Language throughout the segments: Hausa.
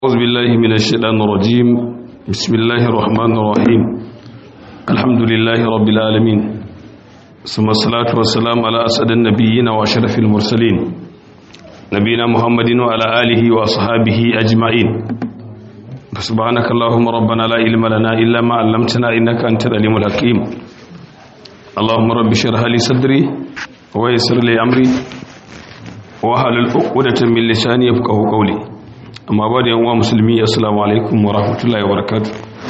أعوذ بالله من الشيطان الرجيم بسم الله الرحمن الرحيم الحمد لله رب العالمين ثم الصلاة والسلام على أسد النبيين وأشرف المرسلين نبينا محمد وعلى آله وأصحابه أجمعين سبحانك اللهم ربنا لا علم لنا إلا ما علمتنا إنك أنت العليم الحكيم اللهم رب اشرح لي صدري ويسر لي أمري wahalul uqdatan min lisani yafqahu qawli amma ba da yan uwa musulmi assalamu alaikum wa rahmatullahi wa barakatuh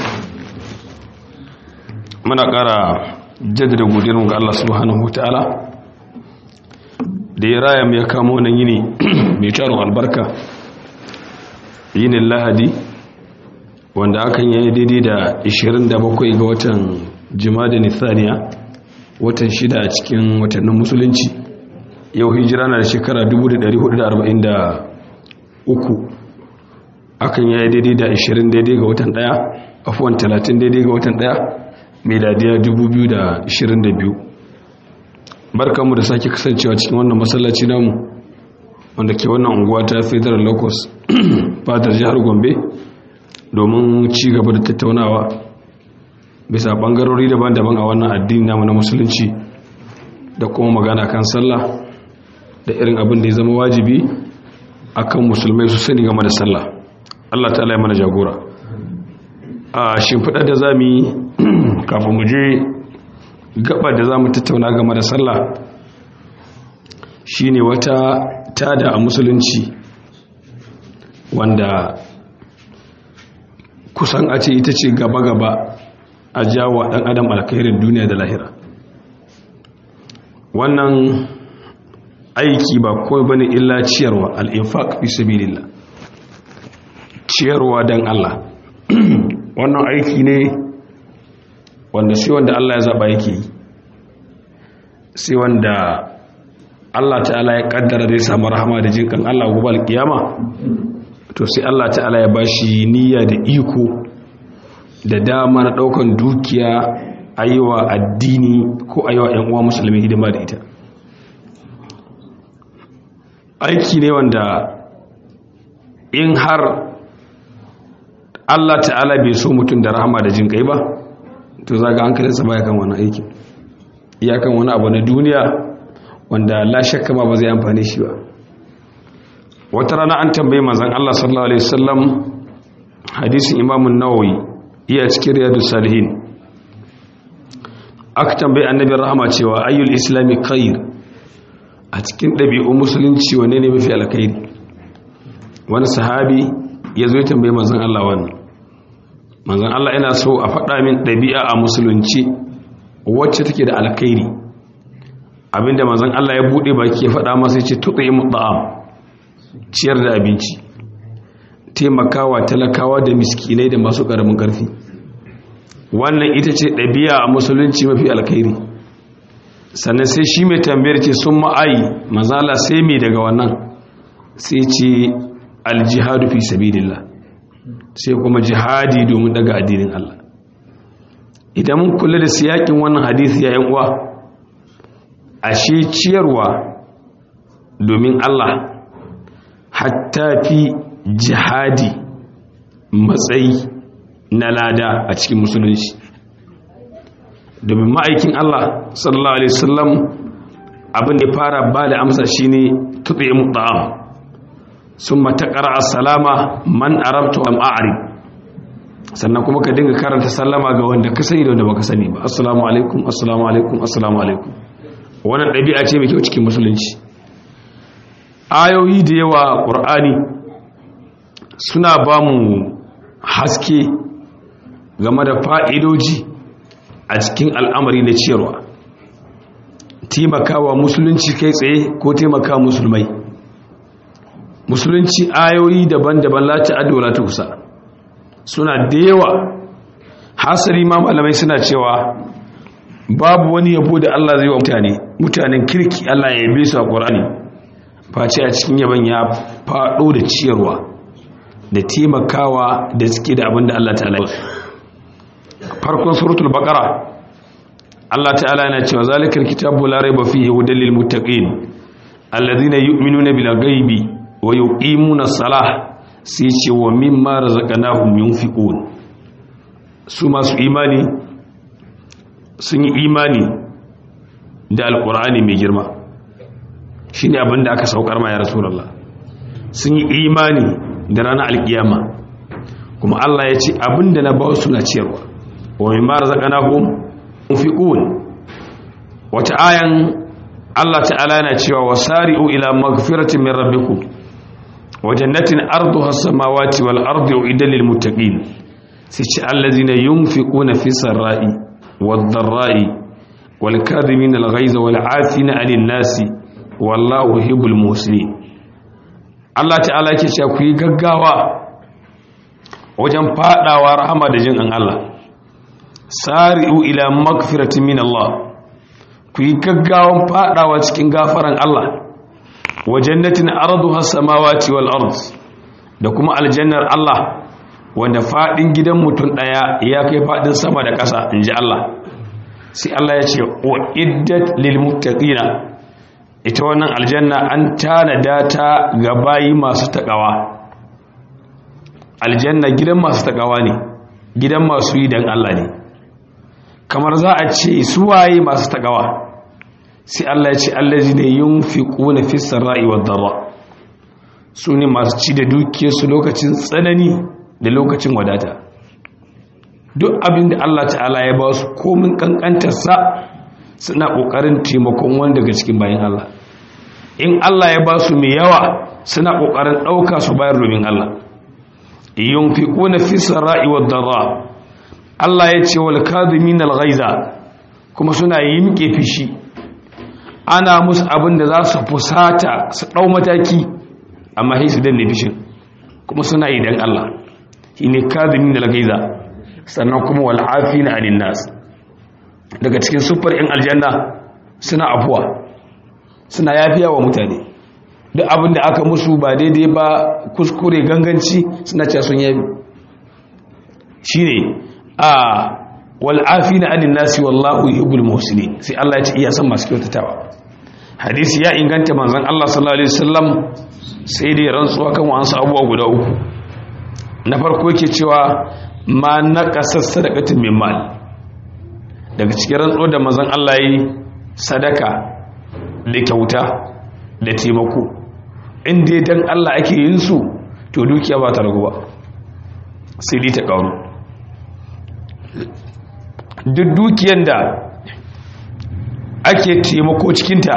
muna ƙara jaddada godiyar mu ga Allah subhanahu wataala da ya raya mu ya kamo nan yini mai tarin albarka yinin lahadi wanda hakan yayi daidai da 27 ga watan jumada nithaniya watan shida a cikin watannin musulunci yau hijira na da shekara 1443 akan yayi daidai da 20 daidai ga watan daya afuwan 30 daidai ga watan daya meladiya 2022 barkanmu da sake kasancewa cikin wannan masallaci namu wanda ke wannan unguwa ta federal locus fadar jihar gombe domin ci gaba da tattaunawa bisa bangarori daban-daban a wannan addini namu na musulunci da kuma magana kan sallah da irin abin da ya zama wajibi akan musulmai su sani game da sallah Allah ta'ala ya mana jagora a shimfiɗa da zamu yi kafin mu je gaba da zamu tattauna game da sallah shine wata tada a musulunci wanda kusan a ce ita ce gaba-gaba a jawo ɗan adam alkhairin duniya da lahira wannan aiki ba kawai bane illa ciyarwa al-infaq fi sabilillah ciyarwa dan Allah wannan aiki ne wanda sai wanda Allah ya zaba yake yi sai wanda Allah ta'ala ya kaddara zai samu rahama da jinkan Allah gobe al-kiyama to sai Allah ta'ala ya bashi niyya da iko da dama na daukan dukiya ayiwa addini ko ayiwa ƴan uwa musulmi hidima da ita aiki ne wanda in har Allah ta'ala bai so mutum da rahama da jin kai ba to zaga hankalinsa baya kan wani aiki iyakan wani abu na duniya wanda la shakka ma ba zai amfani shi ba wata rana an tambaye manzon Allah sallallahu alaihi wasallam hadisin Imam an-Nawawi iya cikin riyadus salihin aka tambaye annabi rahama cewa ayyul islami khair a cikin ɗabi'un musulunci wane ne mafi alkhairi wani sahabi ya zo ya tambaye manzon Allah wannan manzon Allah yana so a faɗa min ɗabi'a a musulunci wacce take da alkhairi abinda manzon Allah ya buɗe baki ya faɗa masa ya ce tuqimu ta'am ciyar da abinci taimakawa talakawa da miskinai da masu ƙaramin ƙarfi wannan ita ce ɗabi'a a musulunci mafi alkhairi sannan sai shi mai tambayar ce sun ma'ayi mazala sai mai daga wannan sai ce aljihadu fi sabidillah sai kuma jihadi domin daga addinin Allah idan mun kula da siyakin wannan hadisi ya yan uwa ashe ciyarwa domin Allah hatta fi jihadi matsayi na lada a cikin musulunci domin ma'aikin Allah sallallahu alaihi wasallam abin da ya fara ba da amsa shine tuqimu ta'am summa taqra as-salama man arabtu am a'rib sannan kuma ka dinga karanta sallama ga wanda ka sani da wanda baka sani ba assalamu alaikum assalamu alaikum assalamu alaikum wannan dabi'a ce mai kyau cikin musulunci ayoyi da yawa qur'ani suna ba mu haske game da fa'idoji a cikin al'amari na ciyarwa taimakawa musulunci kai tsaye ko taimaka musulmai musulunci ayoyi daban-daban lati adola ta kusa suna da yawa hasari ma malamai suna cewa babu wani yabo da Allah zai wa mutane mutanen kirki Allah ya yabe su a ƙorani face a cikin yaban ya faɗo da ciyarwa da taimakawa da suke da abin da Allah ta farkon suratul baqara Allah ta'ala yana cewa zalikal kitabu la raiba fihi hudal lil muttaqin alladhina yu'minuna bil ghaibi wa yuqimuna as-salah sai ce wa mimma razaqnahum yunfiqun su masu imani sun yi imani da alkur'ani mai girma shine abinda aka saukar ma ya rasulullah sun yi imani da ranar alkiyama kuma Allah ya ce abinda na ba su na ciyarwa wa mimma razaqnahum yunfiqun wata ayan Allah ta'ala yana cewa wasari'u ila magfiratin min rabbikum wa jannatin arduha as-samawati wal ardi uiddat lil muttaqin sai ce allazina yunfiquna fi sarra'i wad dharra'i wal kadhimina al ghaiza wal 'afina 'anil nasi wallahu yuhibbul muhsinin Allah ta'ala yake cewa ku yi gaggawa wajen fadawa rahama da jin an Allah sari'u ila magfiratin min Allah ku yi gaggawan fadawa cikin gafaran Allah wa jannatin arduha samawati wal ard da kuma aljannar Allah wanda fadin gidan mutum daya ya kai fadin sama da ƙasa inji Allah sai Allah ya ce wa iddat lil muttaqina ita wannan aljanna an tanada ta ga bayi masu takawa aljanna gidan masu takawa ne gidan masu yi dan Allah ne kamar za a ce suwaye masu takawa sai Allah ya ce allazi ne yunfiquna fi sarra'i wad darra su ne masu ci da dukiyarsu lokacin tsanani da lokacin wadata duk abin da Allah ta'ala ya ba su komin kankantarsa suna kokarin taimakon wani daga cikin bayan Allah in Allah ya ba su mai yawa suna kokarin dauka su bayar domin Allah yunfiquna fi sarra'i wad darra Allah ya ce wal kadhimin al ghaiza kuma suna yimke fishi ana musu abin da za su fusata su dau mataki amma sai su danne fishin kuma suna yi dan Allah shine kadhimin al ghaiza sannan kuma wal afina anin nas daga cikin sufar in aljanna suna afuwa suna yafiya wa mutane duk abin da aka musu ba daidai ba kuskure ganganci suna cewa sun yabi shine a wal'afina anin nasi wallahu yuhibbul muhsinin sai Allah ya ce iya san masu kyautatawa hadisi ya inganta manzon Allah sallallahu alaihi wasallam sai dai rantsuwa kan wasu abubuwa guda uku na farko yake cewa ma naqasa sadaqatin min mal daga cikin rantsuwa da manzon Allah yi sadaka da kyauta da taimako in dai dan Allah ake yin su to dukiya ba ta ragu ba sai dai ta karu duk dukiyar da ake taimako cikinta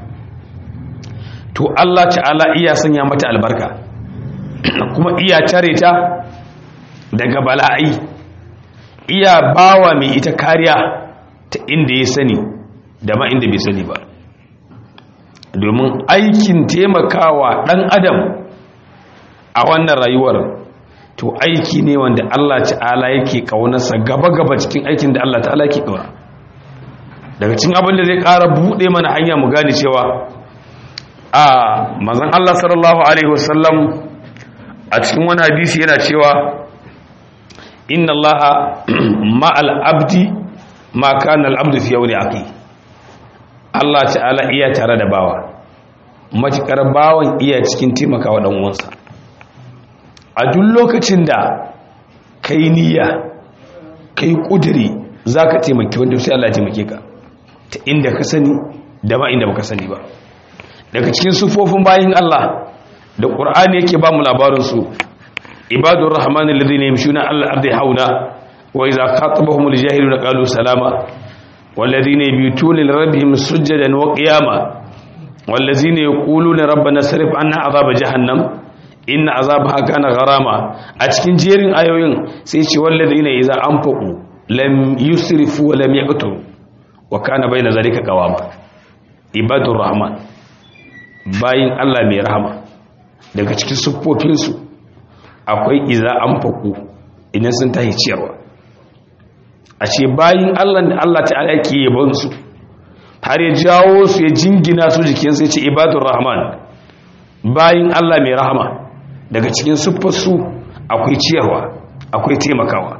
to Allah ta'ala iya sanya mata albarka kuma iya tare ta daga bala'ai iya bawa mai ita kariya ta inda ya sani da ma inda bai sani ba domin aikin taimakawa ɗan adam a wannan rayuwar to aiki ne wanda Allah ta'ala yake kaunarsa gaba-gaba cikin aikin da Allah ta'ala yake kauna daga cikin abin da zai ƙara buɗe mana hanya mu gane cewa a mazan Allah sallallahu alaihi wasallam a cikin wani hadisi yana cewa inna Allah ma'al abdi ma kana al-abdu fi yawmi aqi Allah ta'ala iya tare da bawa matukar bawan iya cikin taimakawa dan uwansa a duk lokacin da ka yi niyya ka yi ƙudiri za ka taimaki wanda sai Allah taimake ka ta inda ka sani da ba inda ba ka sani ba daga cikin sufofin bayan Allah da ƙur'ani yake ba mu labarinsu ibadun rahmanin lalzi ne mishuna Allah arzai hauna wa iza khatabahum aljahilu na qalu salama والذين يبيتون لربهم سجدا وقياما والذين يقولون ربنا صرف عنا عذاب جهنم inna azabaha kana gharama a cikin jerin ayoyin sai ce walladina idza anfaqu lam yusrifu wa lam yaqtu wa kana baina zalika qawama ibadur rahman bayin Allah mai rahama daga cikin siffofin su akwai idza anfaqu idan sun tahi ciyarwa a ce bayin Allah da Allah ta'ala yake yabon su har ya jawo su ya jingina su jikin sai ce ibadur rahman bayin Allah mai rahama daga cikin siffarsu akwai ciyarwa akwai taimakawa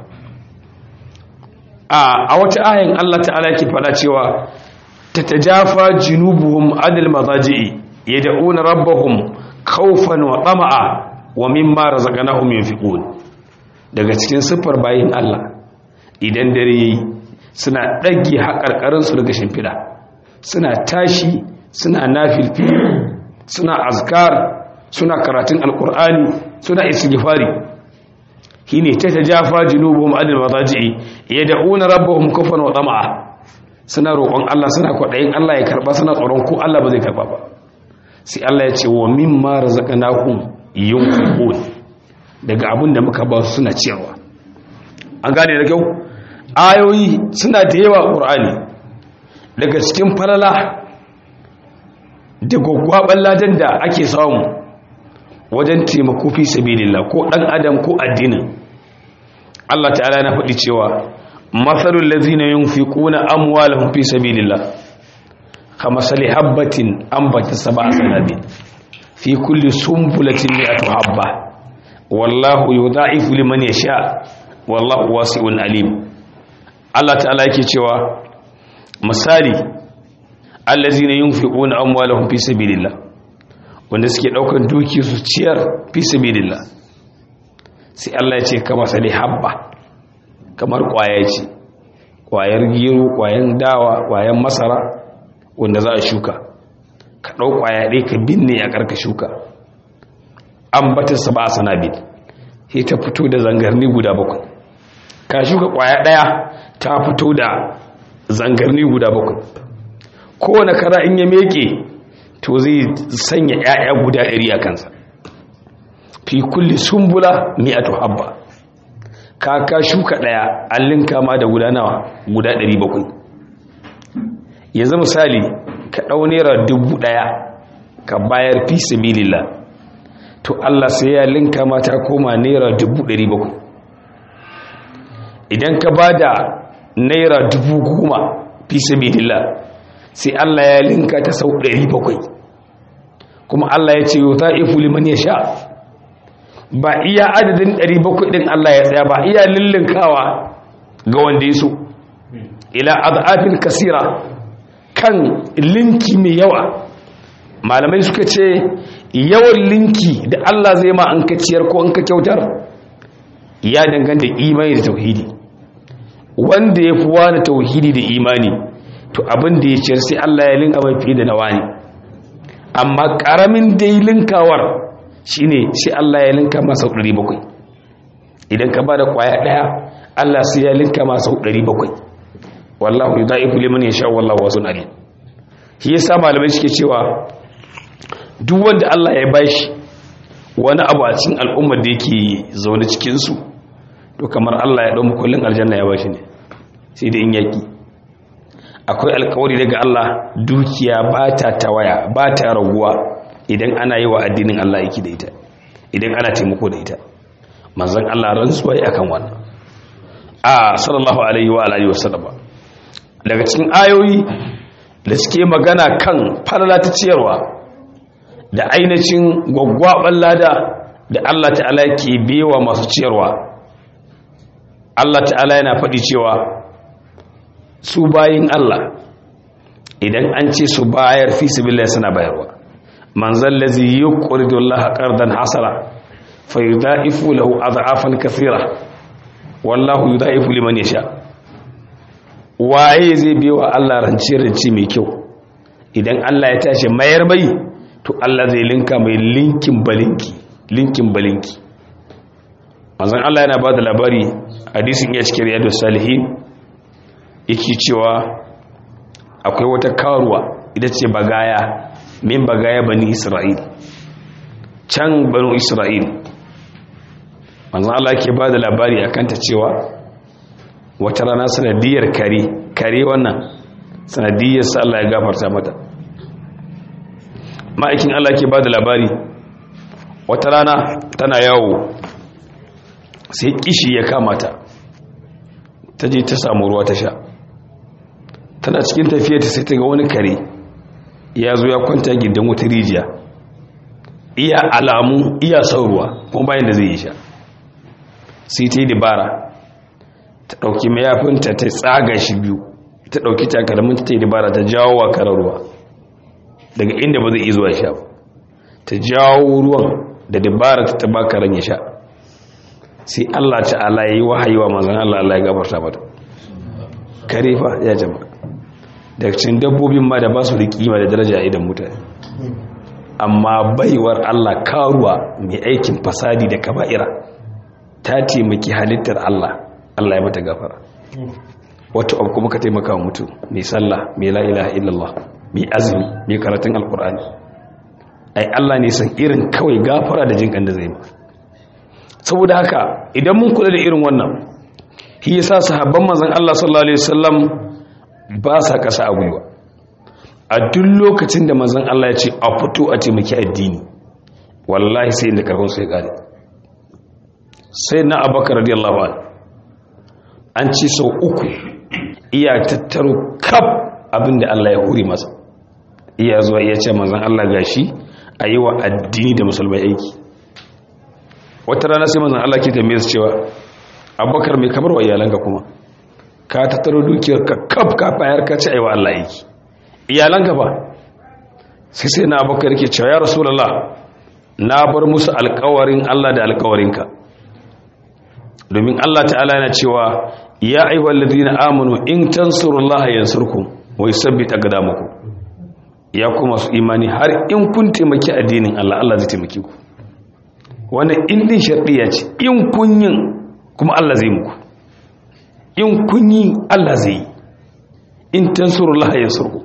a wata ayin Allah ta'ala yake fada cewa tatajafa junubuhum anil mazaji'i yad'una rabbahum khawfan wa tama'a wa mimma razaqnahum yunfiqun daga cikin siffar bayin Allah idan dare yayi suna dage haƙarƙarin su daga shimfida suna tashi suna nafilfi suna azkar suna karatun alqur'ani suna istighfari shine ta tajafa junubuhum anil madaji'i yad'una rabbahum kufran wa tama'a suna roƙon Allah suna kwaɗayin Allah ya karɓa suna tsoron ko Allah ba zai karɓa ba sai Allah ya ce wa mimma razaqnahum yunfiqun daga abin da muka ba su suna ciyarwa an gane da kyau ayoyi suna da yawa Qur'ani daga cikin falala da gwaggwaban ladan da ake samu wajen taimako fi sabilillah ko dan adam ko addinin Allah ta'ala na faɗi cewa matsalul lazina yunfiquna amwalahum fi sabilillah kama sali habbatin ambata sab'a sanabil fi kulli sumbulatin mi'atu habba wallahu yudha'ifu liman yasha wallahu wasi'un alim Allah ta'ala yake cewa misali allazina yunfiquna amwalahum fi sabilillah wanda suke daukan duki su ciyar fi sabilillah sai Allah ya ce kama sali habba kamar kwaya ce kwayar gero kwayan dawa kwayan masara wanda za a shuka ka ɗau kwaya ɗaya ka binne a ƙarƙa shuka an batar sa ba a sanabi sai ta fito da zangarni guda bakwai ka shuka kwaya ɗaya ta fito da zangarni guda bakwai kowane kara in ya meke to zai sanya 'ya'ya guda ɗari a kansa fi kulli sumbula mi'atu habba ka ka shuka daya allin kama da guda nawa guda 700 yanzu misali ka dau naira dubu daya ka bayar fi sabilillah to Allah sai ya linka mata koma naira dubu 700 idan ka bada naira dubu goma fi sabilillah sai Allah ya linka ta sau 700 kuma Allah ya ce yuta'ifu liman yasha ba iya adadin 700 din Allah ya tsaya ba iya lullunkawa ga wanda ya so ila adafin kasira kan linki mai yawa malamai suka ce yawan linki da Allah zai ma an ka ciyar ko an ka kyautar ya danganta imani da tauhidi wanda ya fi wani tauhidi da imani to abin da ya ciyar sai Allah ya linka mai fiye da nawa ne amma ƙaramin da yi linkawar shine sai Allah ya linka masa 700 idan ka bada kwaya daya Allah sai ya linka masa 700 wallahu yudaifu liman yasha wallahu wasun alim shi yasa malamai suke cewa duk wanda Allah ya bashi wani abu a cikin al'ummar da yake zaune cikin su to kamar Allah ya dau kullun aljanna ya bashi ne sai da in yaki akwai alkawari daga Allah dukiya ba ta tawaya ba ta raguwa idan ana yi wa addinin Allah yake da ita idan ana taimako da ita manzon Allah rantsuwa ya akan wannan a sallallahu alaihi wa alihi wasallam daga cikin ayoyi da suke magana kan falala ta ciyarwa da ainihin gwaggwaban lada da Allah ta'ala ke bewa masu ciyarwa Allah ta'ala yana faɗi cewa su bayin Allah idan an ce su bayar fi sabilillah suna bayarwa man zallazi yuqridu Allah qardan hasana fayudaifu lahu adhafan kathira wallahu yudaifu liman yasha waye zai biwa Allah rance rance mai kyau idan Allah ya tashi mayar bai to Allah zai linka mai linkin balinki linkin balinki manzon Allah yana bada labari hadisin ya cikin riyadus salihin yake cewa akwai wata karuwa ita ce bagaya min bagaya bani isra'il can bani isra'il manzan Allah ke ba da labari a kanta cewa wata rana sanadiyar kare kare wannan sanadiyar sa Allah ya gafarta mata ma'aikin Allah ke ba da labari wata rana tana yawo sai kishi ya kamata ta je ta samu ruwa ta sha tana cikin tafiya ta sai ta ga wani kare ya zo ya kwanta gidan wata rijiya iya alamu iya sauruwa kuma bayan da zai yi sha sai ta yi dabara ta ɗauki mayafinta ta tsaga shi biyu ta ɗauki takalminta ta yi dabara ta jawo wa karar ruwa daga inda ba zai iya zuwa sha ta jawo ruwan da dabara ta baka ran ya sha sai Allah ta'ala yayi wahayi wa manzon Allah Allah ya gafarta mata kare fa ya jama'a daga cikin dabbobin ma da ba su da kima da daraja idan mutane amma baiwar Allah karuwa mai aikin fasadi da kaba'ira ta taimaki halittar Allah Allah ya mata gafara wato abu kuma ka taimaka wa mutum mai sallah mai la ilaha illallah mai azumi mai karatun alkur'ani ai Allah ne san irin kawai gafara da jin da zai ma saboda haka idan mun kula da irin wannan shi yasa sahabban manzon Allah sallallahu alaihi wasallam ba sa kasa a gwiwa a duk lokacin da manzon Allah ya ce a fito a taimaki addini wallahi sai inda karfin su ya kare sai na abakar radiyallahu anhu an ci sau uku iya tattaro kaf abinda Allah ya huri masa iya zuwa iya ce manzon Allah gashi a yi wa addini da musulmai aiki wata rana sai manzon Allah ke tambaye su cewa abubakar mai kamar wa iyalanka kuma ka tattaro dukiyar ka kaf ka bayar ka ci a yi wa Allah aiki iyalanka ba sai sai na abubakar ke cewa ya rasulallah na bar musu alkawarin Allah da alkawarinka domin Allah ta'ala yana cewa ya ayyuhal ladina amanu in tansurullaha yansurkum wa yusabbit aqdamakum ya kuma su imani har in kun taimaki addinin Allah Allah zai taimake ku wannan in din shardiya ce in kun yin kuma Allah zai muku in kun yi Allah zai in tansurullaha yansurkum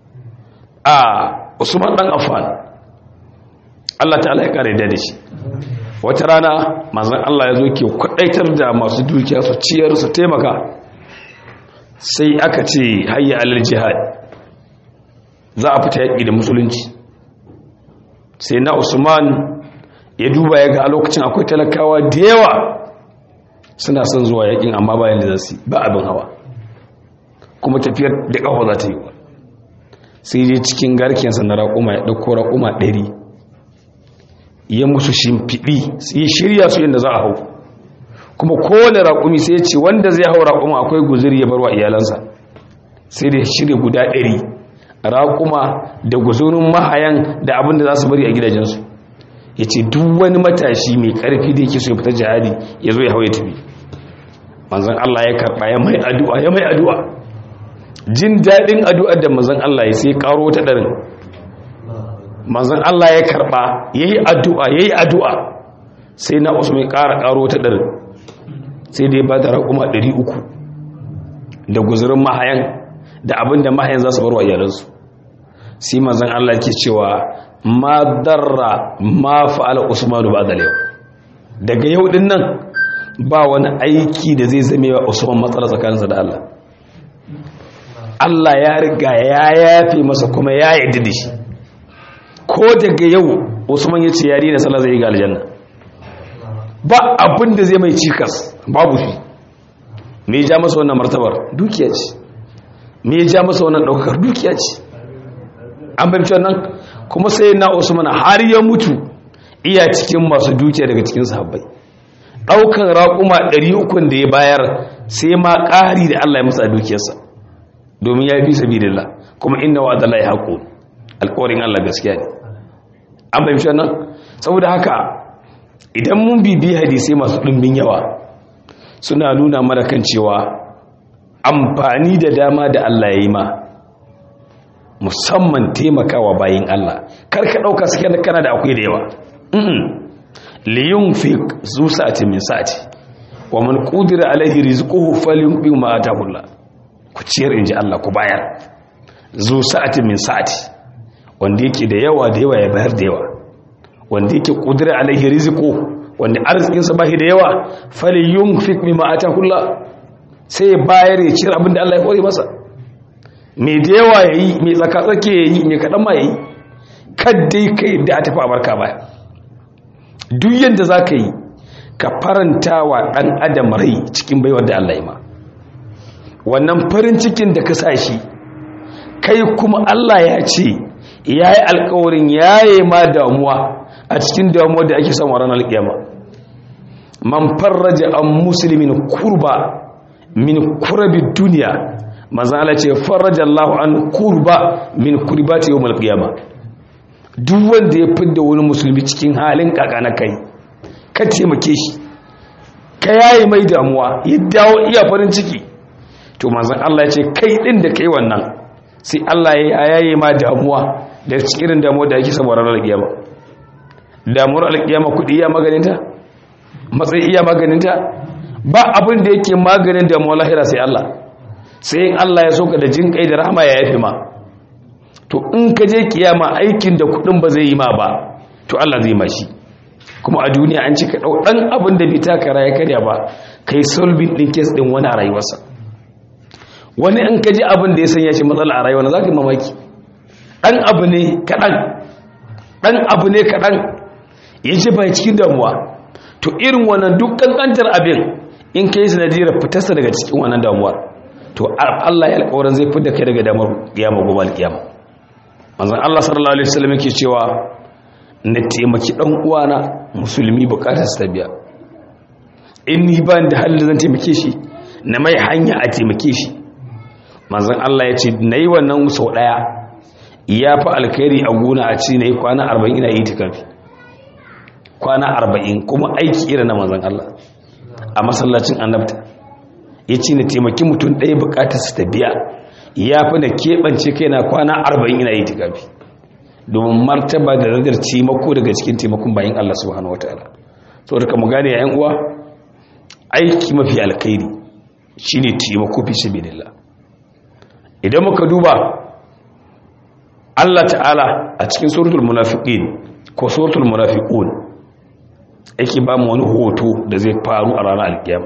a Usman dan Affan Allah ta'ala ya kare da shi wata rana manzon Allah ya zo ke kwadaitar da masu dukiya su ciyar su taimaka sai aka ce hayya alal jihad za a fita yaƙi da musulunci sai na usman ya duba ya ga a lokacin akwai talakawa da yawa suna son zuwa yaƙin amma bayan da zasu ba abin hawa kuma tafiyar da ƙafa za ta yi sai dai cikin garkensa na raƙuma ya ɗauko raƙuma ɗari ya musu shimfiɗi sai shirya su yadda za a hau kuma kowane raƙumi sai ce wanda zai hau raƙuma akwai guziri ya barwa iyalansa sai da shirya guda ɗari raƙuma da guzurin mahayan da abin da za su bari a gidajensu ya ce duk wani matashi mai ƙarfi da yake so ya fita jihadi ya zo ya hau ya tafi manzan Allah ya karɓa ya mai addu'a ya mai addu'a jin daɗin addu'ar da manzan Allah ya sai ƙaro ta ɗarin manzan Allah ya karɓa ya yi addu'a ya yi addu'a sai na usman ƙara ƙaro ta ɗarin sai dai ba da raƙuma 300 da guzurin mahayan da abin da mahayan za su bar wa iyalansu sai manzan Allah ke cewa ma darra ma fa'ala usmanu ba da yau daga yau din nan ba wani aiki da zai zame wa usman matsala tsakaninsa da Allah Allah ya riga ya yafe masa kuma ya yi da shi ko daga yau usman ya ce yari na sallah zai yi ga aljanna ba abin da zai mai cikas babu shi me ya ja masa wannan martabar dukiya ce me ya ja masa wannan daukar dukiya ce an fahimci wannan kuma sai na usman har ya mutu iya cikin masu dukiya daga cikin sahabbai daukan raƙuma 300 da ya bayar sai ma ƙari da Allah ya masa dukiyarsa domin ya fi sabilillah kuma inna wa'adallahi haqqun alƙawarin Allah gaskiya ne an fahimci wannan saboda haka idan mun bibi hadisai masu ɗumbin yawa suna nuna mana kan cewa amfani da dama da Allah ya yi ma musamman taimakawa bayin Allah karka ɗauka suke da kana da akwai da yawa liyun fi zu sa'ati min sa'ati wa man qudira alaihi rizquhu falyunfiq ma ataahu Allah ku ciyar inji Allah ku bayar zu sa'ati min sa'ati wanda yake da yawa da yawa ya bayar da yawa wanda yake kudura alaihi rizqu wanda arzikinsa bashi da yawa fali yunfik mimma atahullah sai ya bayar ya cire abinda Allah ya kore masa mai da yawa yayi mai tsaka tsake yayi mai kadan ma yayi kaddai kai da a tafi a barka baya duk yanda zaka yi ka faranta wa dan adam rai cikin baiwar da Allah ya ma wannan farin cikin da ka sa shi kai kuma Allah ya ce ya yi alkawarin yaye ma damuwa a cikin damuwa da ake samu ranar alkiyama man farraja an musulmin kurba min kurabi duniya manzan Allah ce farraja Allah an kurba min kurbati yawm alkiyama duk wanda ya fidda wani musulmi cikin halin kaka na kai ka taimake shi ka yayi mai damuwa ya dawo iya farin ciki to manzon Allah ya ce kai din da kai wannan sai Allah ya yaye ma damuwa da cikin damuwa da yake saboda ranar kiyama damuwar alkiyama kudi iya maganinta matsayi iya maganinta ba abin da yake maganin damuwar lahira sai Allah sai in Allah ya soka da jin kai da rahama ya yafe ma to in ka je kiyama aikin da kudin ba zai yi ma ba to Allah zai ma shi kuma a duniya an cika dau dan abin da bai taka ya karya ba kai solving din case din wani a rayuwarsa wani in ka ji abin da ya sanya shi matsala a rayuwa za ka yi mamaki dan abu ne kaɗan dan abu ne kaɗan ya ji bai cikin damuwa to irin wannan duk kankantar abin in ka yi sanadiyar fitarsa daga cikin wannan damuwa to Allah ya alƙawarin zai fitar da kai daga damar kiyama gobe alkiyama manzon Allah sallallahu alaihi wasallam yake cewa na taimaki dan uwana musulmi bukatar sa biya in ni ba da halin zan taimake shi na mai hanya a taimake shi manzon Allah ya ce nayi wannan sau daya ya fi alkhairi a gona a ci nayi kwana 40 ina yi tikafi kwana 40 kuma aiki irin na manzon Allah a masallacin annabta ya ce na taimaki mutum ɗaya bukatar su ta biya ya fi na keɓance kai na kwana arba'in ina yi tikafi domin martaba da radar taimako daga cikin taimakon bayan Allah subhanahu wa ta'ala so da kama gane yayin uwa aiki mafi alkhairi shine taimako fi sabilillah idan muka duba Allah ta'ala a cikin suratul munafiqin ko suratul munafiqun yake ba mu wani hoto da zai faru a ranar alkiyama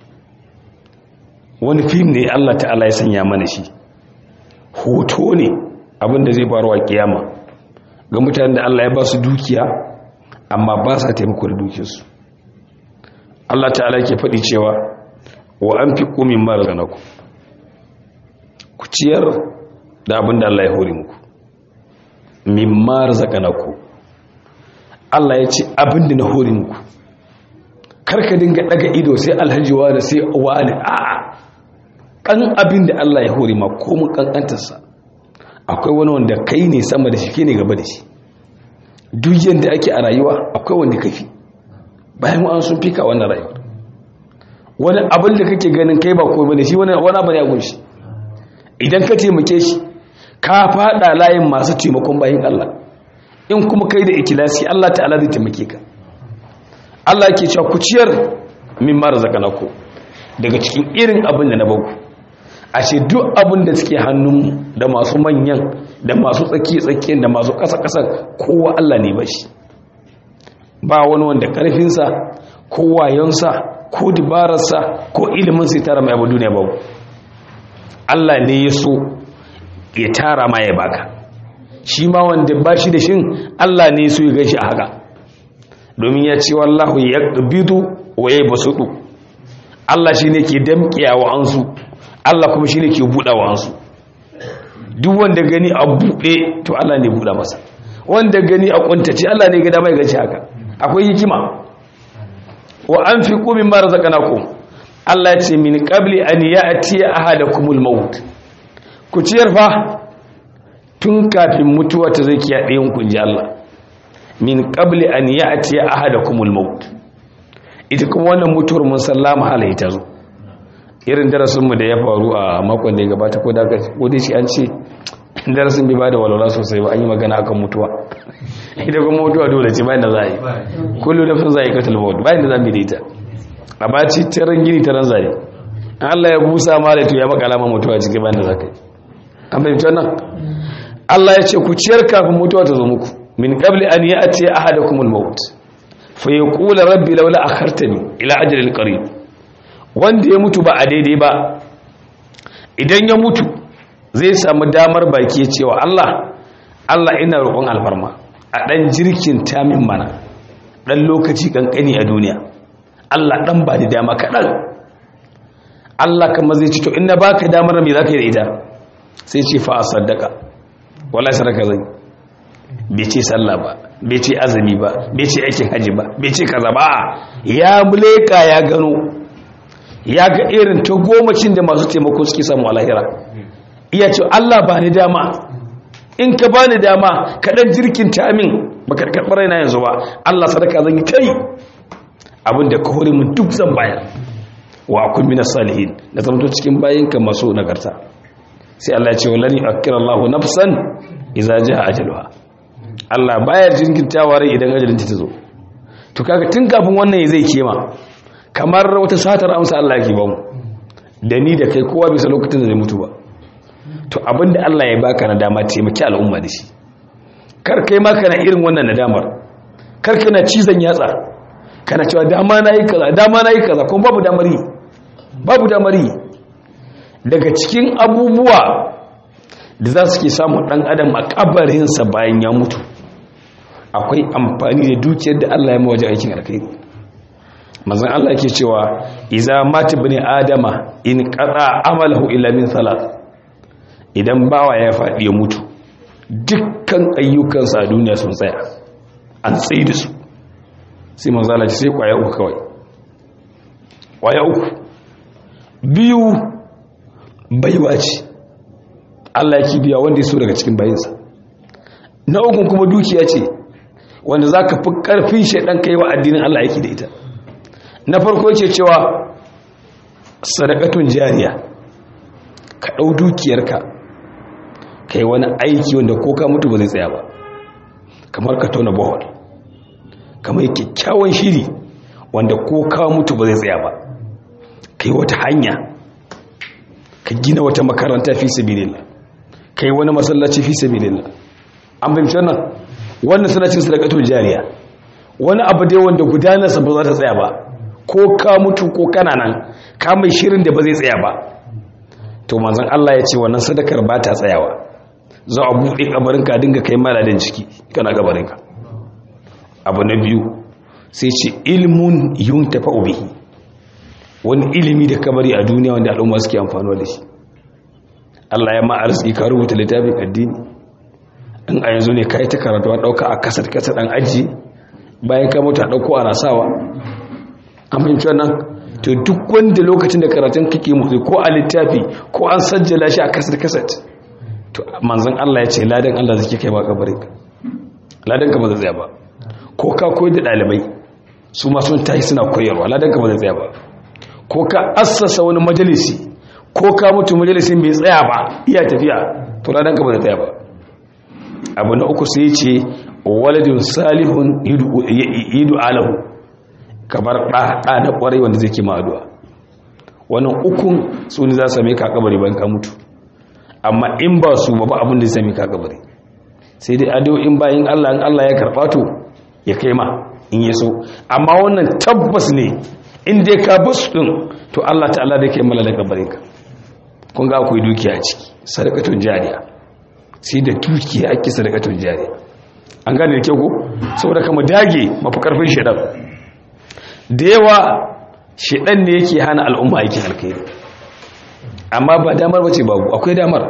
wani fim ne Allah ta'ala ya sanya mana shi hoto ne abinda zai faru a kiyama ga mutanen da Allah ya ba su dukiya amma ba sa taimako da dukiyarsu Allah ta'ala ke faɗi cewa wa an fi ƙumin mara zanaku ku ciyar da abinda Allah ya hori muku min mara zakanaku Allah ya ce abinda na hori muku karka dinga daga ido sai alhajiwa da sai wani a'a kan abin da Allah ya hori ma komin kankantarsa akwai wani wanda kai ne sama da shi ke ne gaba da shi duk yadda ake a rayuwa akwai wanda kafi bayan wa'an sun fika wannan rayuwar wani abin da kake ganin kai ba komai da shi wani abu ne a gunshi idan ka taimake shi ka fada layin masu taimakon bayan Allah in kuma kai da ikilasi Allah ta'ala zai taimake ka Allah ke cewa ku ciyar min mara zakanako daga cikin irin abin da na baku ashe duk abin da suke hannun da masu manyan da masu tsaki-tsaki da masu ƙasa-ƙasa kowa Allah ne bashi ba wani wanda ƙarfinsa ko wayonsa ko dabararsa ko ilimin sai tara mai abu duniya babu Allah ne ya so ya tara ma ya baka shi ma wanda ba shi da shin Allah ne ya so ya gashi a haka domin ya ce wallahu ya bidu wa ya basudu Allah shi ne ke damƙiya wa ansu Allah kuma shi ne ke buɗa wa ansu duk wanda gani a buɗe to Allah ne buɗa masa wanda gani a ƙuntace Allah ne gada mai gaci haka akwai hikima wa an fi ƙumin mara zakanaku Allah ce min ƙabli an ya a tiya a hada kumul maut ku ciyar fa tun kafin mutuwa ta zai kiya ɗayan kunji Allah min ƙabli an ya a tiya a hada kumul maut ita kuma wannan mutuwar mun sallama halaye ta zo irin darasinmu da ya faru a makon da ya gabata ko daga wadda shi an ce darasin bai ba da walwala sosai ba an yi magana akan mutuwa ita kuma mutuwa dole ce bayan da za a yi kullum da fin za a yi katil mawad bayan da za mu ita a baci taron gini taron zare an allah ya busa ma da to ya maka alama mutuwa cikin bayan da za ka yi an fahimci wannan allah ya ce ku ciyar kafin mutuwa ta zo muku min qabli an ya'ti ahadakum al-maut fa yaqulu rabbi laula akhartani ila ajalin qarib wanda ya mutu ba a daidai ba idan ya mutu zai samu damar baki cewa Allah Allah ina roƙon alfarma a ɗan jirkin tamin mana ɗan lokaci ƙanƙani a duniya Allah ɗan ba da dama kaɗan Allah kama zai ci to ina ba ka damar mai za ka yi da ita sai ce fa a sadaka wala sadaka zai bai ce sallah ba bai ce azumi ba bai ce aikin haji ba bai ce kaza ba ya muleka ya gano ya ga irin ta gomacin da masu taimako suke samu a lahira iya ce Allah ba ni dama in ka bani dama ka dan jirkin ta min baka karɓar raina yanzu ba Allah sadaka zan yi kai abinda ka hore mun duk zan bayar wa akun min salihin da zama cikin bayinka masu nagarta sai Allah ya ce walani akirallahu nafsan idza jaa ajaluha Allah bayar jinkirtawa rai idan ajalin ta zo to kaga tun kafin wannan zai kema kamar wata satar amsa Allah yake ba mu da ni da kai kowa bisa lokacin da zai mutu ba to abinda Allah ya baka na dama taimaki al'umma da shi kar kai ma kana irin wannan nadamar kar kana cizon yatsa kana cewa dama na yi kaza dama na yi kaza kuma babu damar yi babu damar yi daga cikin abubuwa da za su ke samun ɗan adam a ƙabarinsa bayan ya mutu akwai amfani da dukiyar da Allah ya mawaje aikin alkhairi mazan Allah ke cewa iza mata bane adama in qata amalahu illa min salat idan bawa ya faɗi ya mutu dukkan ayyukansa a duniya sun tsaya an tsaye da su sai manzo Allah sai kwaya uku kawai kwaya uku biyu baiwa ce Allah yake biya wanda ya so daga cikin bayinsa na ukun kuma dukiya ce wanda za ka fi ƙarfin shaidan kai wa addinin Allah yake da ita na farko ce cewa sadakatun jariya ka ɗau dukiyarka kai wani aiki wanda ko ka mutu ba zai tsaya ba kamar ka tona bohol kamar kyakkyawan shiri wanda ko ka mutu ba zai tsaya ba kai wata hanya ka gina wata makaranta fi sabilillah kai wani masallaci fi sabilillah an fahimci wannan wannan suna cin sadaqatul jariya wani abu dai wanda gudanarsa ba za ta tsaya ba ko ka mutu ko kana nan ka mai shirin da ba zai tsaya ba to manzon Allah ya ce wannan sadakar ba ta tsayawa za a buɗe kabarinka dinga kai maladin ciki kana kabarinka abu na biyu sai ce ilmun yuntafa bihi wani ilimi da kabari a duniya wanda al'umma suke amfani da shi Allah ya ma arziki ka rubuta littafin addini in a yanzu ne ka yi ta karatu an ɗauka a kasar kasar ɗan aji bayan ka mutu a ɗauko ana sawa an fahimci wannan to duk wanda lokacin da karatun kake mutu ko a littafi ko an sajjala shi a kasar kasar to manzon Allah ya ce ladan Allah zai kai ba kabarin ka ladan ka ba zai tsaya ba ko ka koyar da ɗalibai su ma sun tashi suna koyarwa ladan ka ba zai tsaya ba ko ka assasa wani majalisi ko ka mutu majalisin bai tsaya ba iya tafiya to ladan ka ba zai tsaya ba abu na uku sai ce waladun salihun yidu alahu kamar ɗa na ƙwarai wanda zai kima addu'a wannan ukun su ne za su same ka kabari bayan ka mutu amma in ba su ba abin da zai same ka kabari sai dai addu'o'in bayan Allah in Allah ya karɓa to ya kai ma in ya so amma wannan tabbas ne in dai ka bus din to Allah ta'ala da kai mala da kabarin ka kun ga akwai dukiya a ciki sadaqatun jariya sai da dukiya ake sadaqatun jariya an gane da kyau ko saboda kama dage mafi karfin shedan da yawa shedan ne yake hana al'umma aikin alkhairi amma ba damar bace babu akwai damar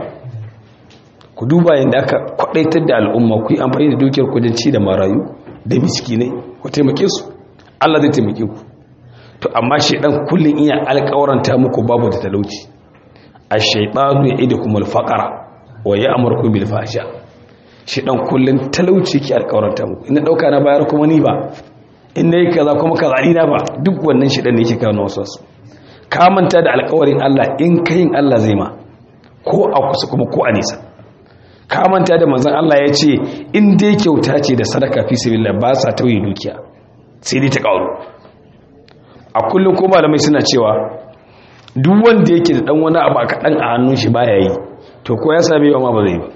ku duba yadda aka kwadaitar da al'umma ku yi amfani da dukiyar kudin ci da marayu da miskinai ku taimake su Allah zai taimake ku to amma shedan kullun iya alƙawaranta muku babu da talauci ash-shaytanu ya'idukum al-faqra wa ya'murukum bil fahsha shedan kullun talauci ki alƙawaranta muku ina dauka na bayar kuma ni ba in nayi kaza kuma kaza ni na ba duk wannan shedan ne yake kawo wasu wasu ka manta da alƙawarin Allah in kayin Allah zai ma ko a kusa kuma ko a nisa ka manta da manzon Allah ya ce in dai kyauta ce da sadaka fi sabilillah ba sa tauye dukiya sai dai ta kawo a kullum ko malamai suna cewa duk wanda yake da dan wani abu kaɗan a hannun shi baya yi to ko ya same yawa ma ba zai ba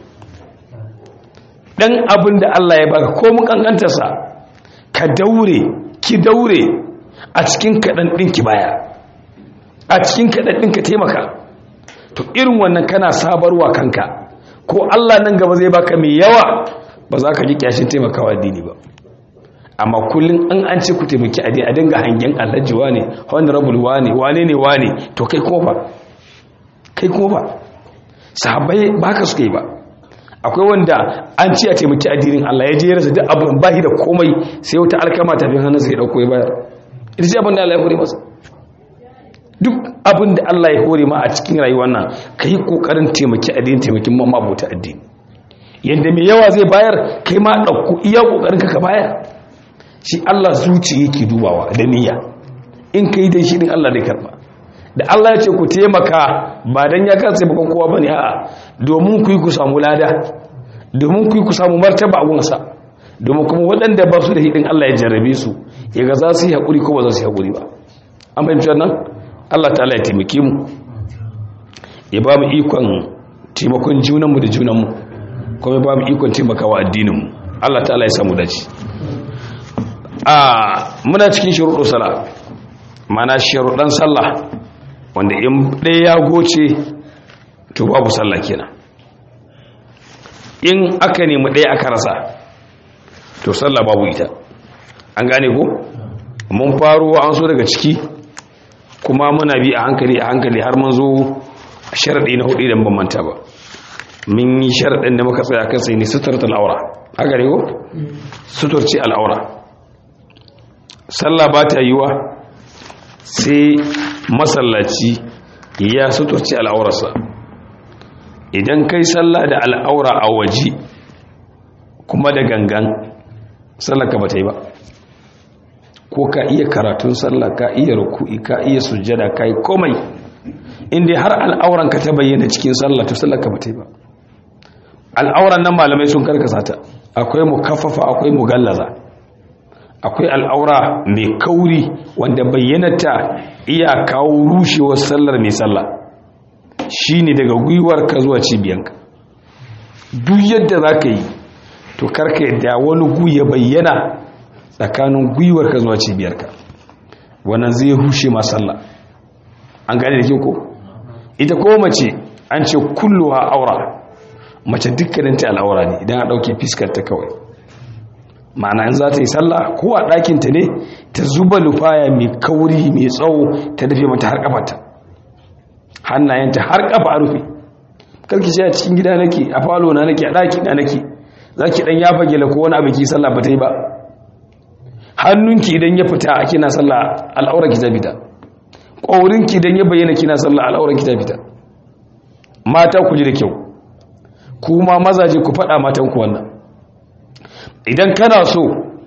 dan abin da Allah ya baka ko mun kankantarsa ka daure ki daure a cikin kaɗan ɗin ki baya a cikin kaɗan ɗin ka taimaka to irin wannan kana sabarwa kanka ko Allah nan gaba zai baka mai yawa ba za ka ji kyashin taimakawa addini ba amma kullum an an ce ku taimaki addini a dinga hangen alhaji wane honorable wane wane ne wane to kai kuma ba kai kuma ba sahabbai ba ka suka yi ba akwai wanda an ce a taimaki addinin Allah ya je ya rasa duk abin bahi da komai sai wata alkama tafin hannunsa ya dauko ya bayar ita ce abin da Allah ya hore masa duk abin da Allah ya hore ma a cikin rayuwar nan ka yi kokarin taimaki addini taimakin mamma abota addini yadda mai yawa zai bayar kai ma ɗauku iya ƙoƙarin ka bayar shi Allah zuci yake dubawa da niyya in ka yi dan shi din Allah zai karba da Allah ya ce ku taimaka ba dan ya kansa bakon kowa bane a'a domin ku yi ku samu lada domin ku yi ku samu martaba a gunsa domin kuma waɗanda ba su da hidin Allah ya jarrabe su ya ga za su yi haƙuri ko ba za su yi haƙuri ba an fahimci wannan Allah ta'ala ya taimake mu ya ba mu ikon taimakon junanmu da junanmu kuma ya ba mu ikon taimakawa addininmu Allah ta'ala ya samu dace a muna cikin shuruɗu sala mana sharuɗan sallah wanda in ɗaya ya goce to babu sallah kenan in aka nemi ɗaya aka rasa to sallah babu ita an gane ko mun faro an so daga ciki kuma muna bi a hankali a hankali har mun zo sharaɗi na hudu idan ban manta ba mun yi sharaɗin da muka tsaya kan sai ne suturta al'aura haka ne ko suturci al'aura sallah ba ta yiwa sai masallaci ya suturci al'aurarsa idan kai sallah da al'aura a waje kuma da gangan sallaka ba ta yi ba ko ka iya karatun sallah ka iya ruku'i ka iya sujjada ka yi komai inda har al'auranka ta bayyana cikin sallah to sallaka ba ta yi ba al'auran nan malamai sun karkasa ta akwai mu kafafa akwai mu gallaza akwai al'aura mai kauri wanda bayyanata iya kawo rushewar sallar mai sallah shi ne daga gwiwarka zuwa cibiyanka duk yadda za ka yi to karka yadda wani gu ya bayyana tsakanin gwiwarka zuwa cibiyarka wannan zai rushe ma sallah an gane da ke ko ita ko mace an ce kulluwa aura mace dukkaninta al'aura ne idan a ɗauke fiskarta kawai ma'ana in za ta yi sallah ko a ɗakinta ne ta zuba lufaya mai kauri mai tsawo ta rufe mata har ƙafata hannayenta har ƙafa a rufe karki ce a cikin gida nake a falo na nake a ɗaki na nake za ki ɗan yafa gela ko wani abu ki sallah ba ta yi ba hannunki idan ya fita a kina sallah al'aura ki ta fita ƙwaurinki idan ya bayyana kina sallah al'aura ki ta fita mata ku ji da kyau kuma mazaje ku faɗa matanku wannan idan kana so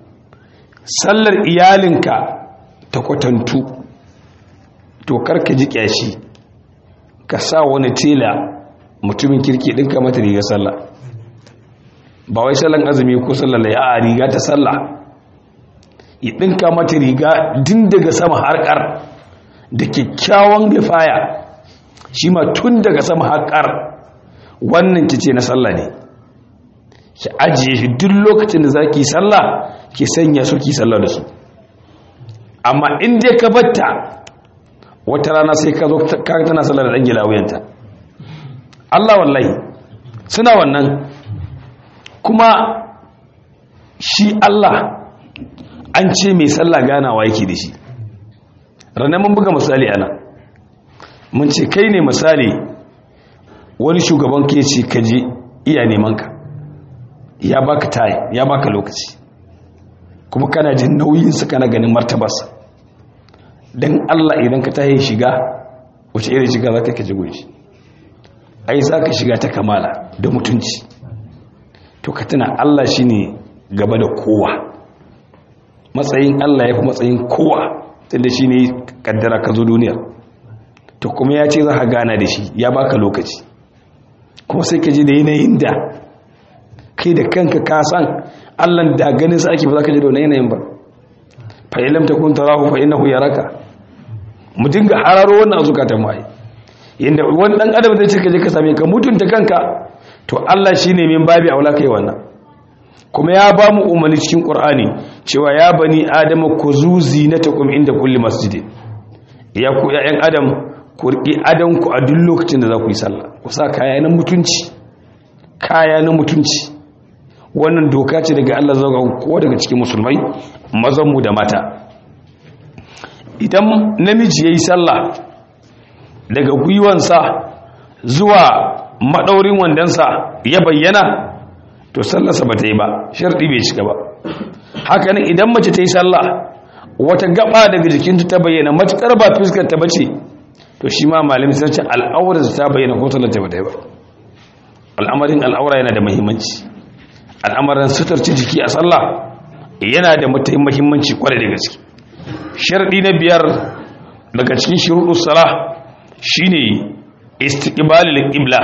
sallar iyalinka ta kwatantu to karka ji kyashi ka sa wani tela mutumin kirki ɗinka mata riga sallah ba wai sallan azumi ko sallar ya a riga ta sallah ya ɗinka mata riga din daga sama harkar da kyakkyawan lifaya shi ma tun daga sama harkar wannan kice na sallah ne ki ajiye shi duk lokacin da zaki sallah ki sanya su ki sallah da su amma in dai ka batta wata rana sai ka zo ka tana sallah da dan gilawuyanta Allah wallahi suna wannan kuma shi Allah an ce mai sallah ganawa yake da shi ranar mun buga misali ana mun ce kai ne misali wani shugaban ke ce ka je iya neman ka ya baka tayi ya baka lokaci kuma kana jin nauyinsa kana ganin martabarsa don Allah idan ka tayi shiga wace irin shiga za ka kaji gunshi ai za ka shiga ta kamala da mutunci to ka tuna Allah shi ne gaba da kowa matsayin Allah ya fi matsayin kowa tunda shi ne kaddara ka zo duniya to kuma ya ce za ka gana da shi ya baka lokaci kuma sai ka ji da yanayin da kai da kanka ka san allan da ganin sa ake ba za ka ji da wani yanayin ba fa ilam takun tarahu fa innahu yaraka mu dinga hararo wannan zukatan mai yanda wani dan adam zai ce ka je ka same ka mutunta kanka to Allah shine min babi aula kai wannan kuma ya ba mu umarni cikin Qur'ani cewa ya bani adama kuzu zinatakum inda kulli masjidin ya ku ya'yan adam ku riƙi adanku a duk lokacin da za ku yi sallah ku sa kaya na mutunci kaya na mutunci wannan doka ce daga Allah zaga ko daga cikin musulmai mazanmu da mata idan namiji ya yi sallah daga gwiwansa zuwa maɗaurin wandansa ya bayyana to sallarsa ba ta yi ba sharɗi bai cika ba hakanan idan mace ta yi sallah wata gaba daga jikinta ta bayyana matuƙar ba fuskar ta bace to shi ma malami sun ce al'aurar ta bayyana ko talata ba ta yi ba al'amarin al'aura yana da muhimmanci al'amarin sutarci jiki a sallah yana da muhimmanci kwarai da gaske sharɗi na biyar daga cikin shuruɗus salah shine istiqbalul qibla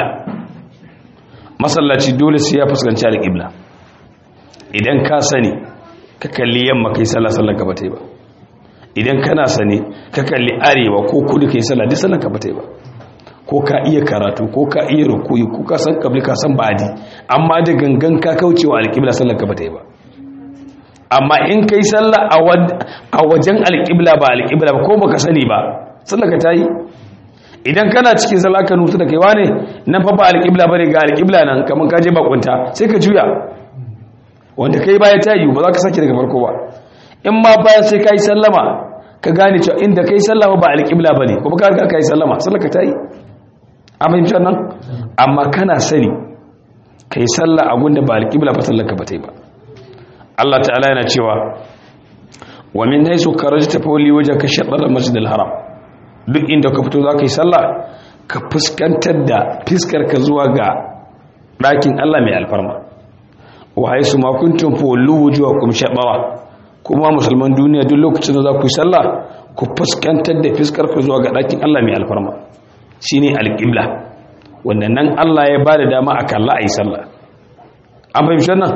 masallaci dole sai ya fuskanci al-qibla idan ka sani ka kalli yamma kai sallah sallar ka bata yi ba idan kana sani ka kalli arewa ko kudu kai sallah duk sallar ka bata yi ba ko ka iya karatu ko ka iya rukuyi ko ka san kabli ka san badi amma da gangan ka kaucewa al-qibla sallar ka bata yi ba amma in kai sallah a wajen al-qibla ba al-qibla ba ko baka sani ba sallar ka ta yi idan kana cikin sallah ka nutu da kaiwa ne nan fa ba alƙibla bane ga alƙibla nan kamar ka je bakunta sai ka juya wanda kai baya ta yi ba za ka sake daga farko ba in ma bayan sai ka yi sallama ka gane cewa inda ka yi sallama ba alƙibla bane kuma ka riga ka yi sallama sallah ka ta yi a fahimci nan amma kana sani ka yi sallah a gunda ba alƙibla ba sallah ka ba ta yi ba Allah ta'ala yana cewa wa min haisu karajta fawli wajhaka shatr al-masjid al-haram duk inda ka fito za ka yi sallah ka fuskantar da fiskar ka zuwa ga ɗakin Allah mai alfarma wa haisu makuntun folu wujuwa kuma shaɓawa kuma musulman duniya duk lokacin da za ku yi sallah ku fuskantar da fiskar ka zuwa ga ɗakin Allah mai alfarma shi ne alƙibla wanda nan Allah ya ba da dama a kalla a yi sallah an fahimci nan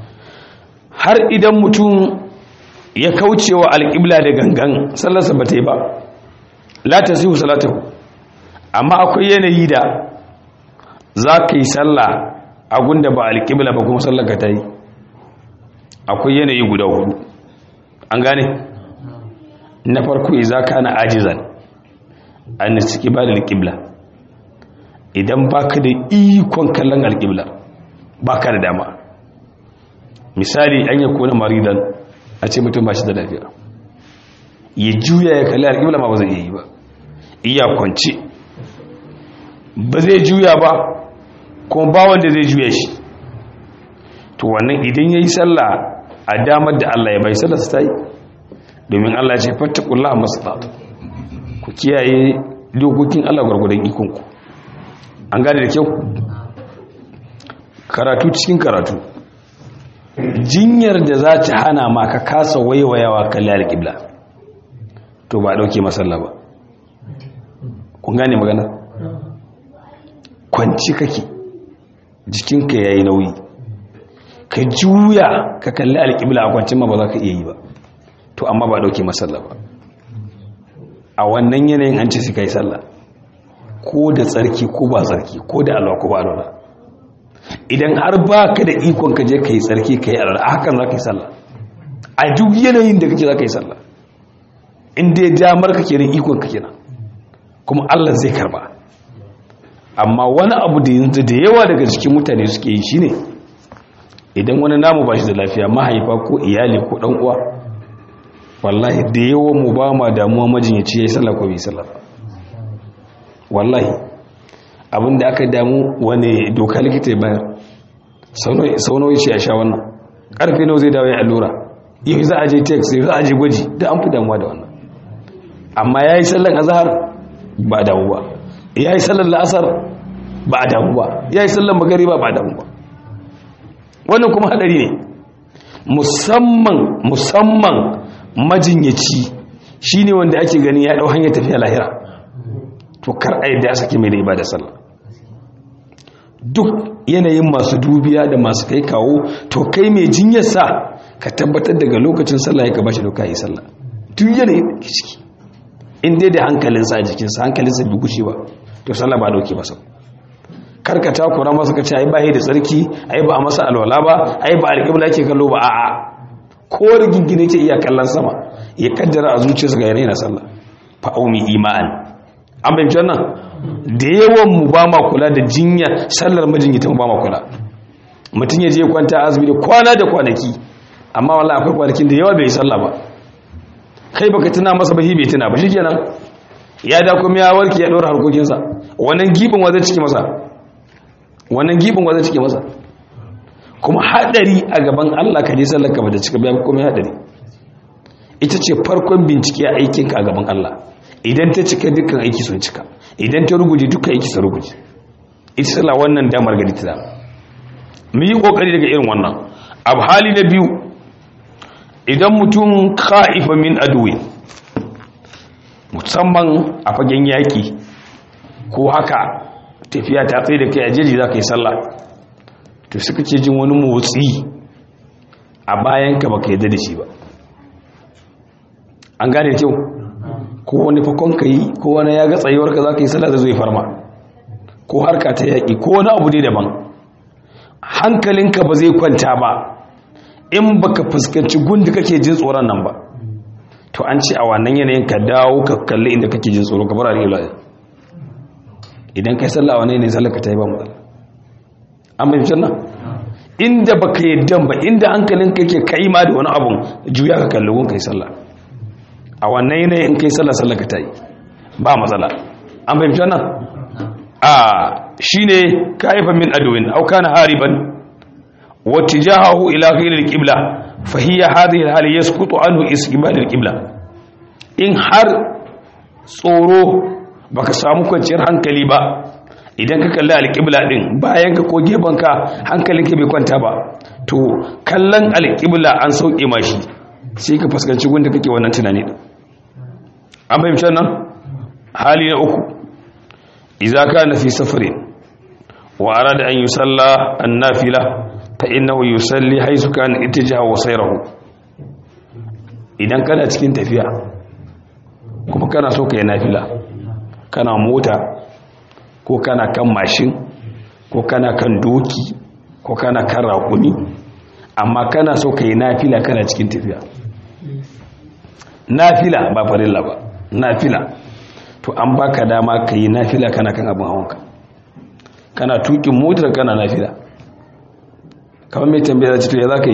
har idan mutum ya kauce wa alƙibla da gangan sallarsa ba ta yi ba la ta sihu salatahu amma akwai yanayi da za ka yi sallah a gunda ba alƙibla ba kuma sallar ka ta yi akwai yanayi guda hudu an gane na farko iza ka na ajizan an da suke ba da alƙibla idan ba ka da ikon kallon alƙibla ba ka da dama misali an yi kone maridan a ce mutum ba shi da lafiya ya juya ya kalli alƙibla ma ba zai yi ba iya kwanci ba zai juya ba kuma ba wanda zai juya shi to wannan idan ya yi sallah a damar da Allah ya bai sallah su ta yi domin Allah ce fattakullah masu ku kiyaye dokokin Allah gwargwadon ikonku an gane da kyau karatu cikin karatu jinyar da za ta hana ma ka kasa waiwayawa kalli alƙibla to ba ɗauke masalla ba kun gane magana kwanci kake jikinka ya yi nauyi ka juya ka kalli alƙibla a kwancin ma ba za ka iya yi ba to amma ba ɗauke masalla ba a wannan yanayin an ce su ka yi sallah ko da tsarki ko ba tsarki ko da alwa ko ba alwa idan har ba ka da ikon ka je ka yi tsarki ka yi alwa a hakan za ka yi sallah a duk yanayin da kake za ka yi sallah inda ya damar ka kenan ikon ka kenan kuma Allah zai karba amma wani abu da yanzu da yawa daga cikin mutane suke yi shine idan wani namu ba shi da lafiya mahaifa ko iyali ko dan uwa wallahi da yawan mu ba ma damuwa majinyaci yayi sallah ko bai sallah wallahi abinda aka damu wani doka likita ya bayar sau nawa ce a sha wannan karfe nawa zai dawo ya allura yau za a je text yau za a je gwaji da an fi damuwa da wannan amma ya yi sallan azahar ba a damu ba ya yi sallan la'asar ba a damu ba ya yi sallan magari ba ba a damu ba wannan kuma hadari ne musamman musamman majinyaci shi ne wanda ake gani ya ɗau hanyar tafiya lahira to kar a yadda ya sake mai da ibada sallah duk yanayin masu dubiya da masu kai kawo to kai mai jinyarsa ka tabbatar daga lokacin sallah ya ka bashi doka yi sallah duk yanayin da ke ciki in dai da hankalinsa a jikinsa hankalinsa bai gushe ba to sallah ba dauke masa karka takura masa ka ce ai ba yi da tsarki ai ba a masa alwala ba ai ba alƙibla yake kallo ba a'a ko rigingine ce iya kallon sama ya kaddara a zuciyarsa ga yanayi na sallah fa'aumi iman an bai wannan da yawan mu ba ma kula da jinya sallar majinyata mu ba ma kula mutum ya je kwanta azumi da kwana da kwanaki amma wallahi akwai kwanakin da yawa bai yi sallah ba kai baka tuna masa ba bai tuna ba shikenan ya da kuma ya warke ya dora harkokinsa wannan gibin wa zai cike masa wannan gibin wa zai cike masa kuma hadari a gaban Allah ka je sallar ka ba da cika biya kuma hadari ita ce farkon bincike a aikinka a gaban Allah idan ta cika dukkan aiki sun cika idan ta ruguje dukkan aiki sun ruguje ita sallah wannan damar gari ta mu yi kokari daga irin wannan abu hali na biyu idan mutum ka'ifa min aduwi musamman a fagen yaƙi ko haka tafiya ta tsaye da kai a jeji za ka yi sallah to suka ce jin wani motsi a bayan ka baka yadda da shi ba an gane kyau ko wani fakon ka yi ko wani ya ga tsayuwar ka za ka yi sallah da zai farma ko harka ta yaƙi ko wani abu ne daban hankalinka ba zai kwanta ba in baka fuskanci gundi kake jin tsoron nan ba to an ce a wannan yanayin ka dawo ka kalli inda kake jin tsoro ka bar al'ila idan kai sallah wani ne sallah ka ta yi ba matsala an bai fitar nan inda baka yadda ba inda hankalin ka yake kai ma da wani abun juya ka kalli gun kai sallah a wannan yanayin in kai sallah sallah ka ta yi ba matsala an bai fitar nan a shine kaifan min adwin au kana hariban واتجاهه إلى غير القبلة فهي هذه الحال يسقط عنه استقبال القبلة in har tsoro baka samu kwanciyar hankali ba idan ka kalli alƙibla din bayan ka ko ka hankalinka bai kwanta ba to kallon alƙibla an sauke mashi sai ka fuskanci gunda kake wannan tunani din an fahimci nan hali na uku idza kana fi safarin wa arada an yusalla an-nafila فإنه يصلي حيث كان اتجاه وسيره idan kana cikin tafiya kuma kana so ka yi nafila kana mota ko kana kan mashin ko kana kan doki ko kana kan raƙumi amma kana so ka yi nafila kana cikin tafiya nafila ba farilla ba nafila to an baka dama ka yi nafila kana kan abin hawanka kana tukin motar kana nafila kamar mai tambaya da ya za ka yi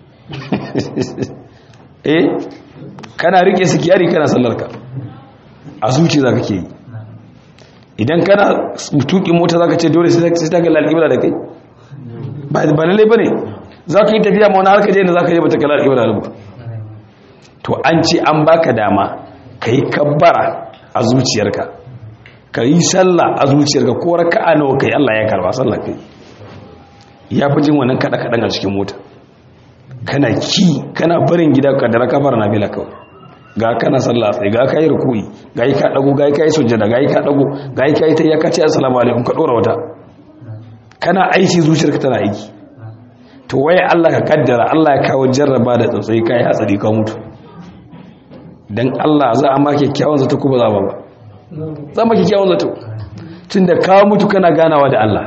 eh kana rike sikiyari kana sallarka a zuci za ka ke yi idan kana tuki mota za ka ce dole sai ta kalla alƙibla da kai ba lalle ba ne za ka yi tafiya ma wani harka je da za ka je ba ta kalla alƙibla da ba to an ce an baka dama ka yi kabbara a zuciyarka ka yi sallah a zuciyarka ko raka'a nawa kai Allah ya karba sallah kai ya fi jin wannan kaɗa-kaɗan a cikin mota kana ki kana barin gida ka da kafar na bila kawai ga kana sallah tsaye ga ka yi rukui ga yi ka ɗago ga yi ka yi sujjada ga yi ka ɗago ga yi ka yi ta ya kace assalamu alaikum ka ɗora wata kana aiki zuciyarka tana aiki to waye Allah ka kaddara Allah ya kawo jarraba da tsautsayi ka yi hatsari ka mutu dan Allah za a ma kyakkyawan zato ko ba za ba ba za ma kyakkyawan zato tunda ka mutu kana ganawa da Allah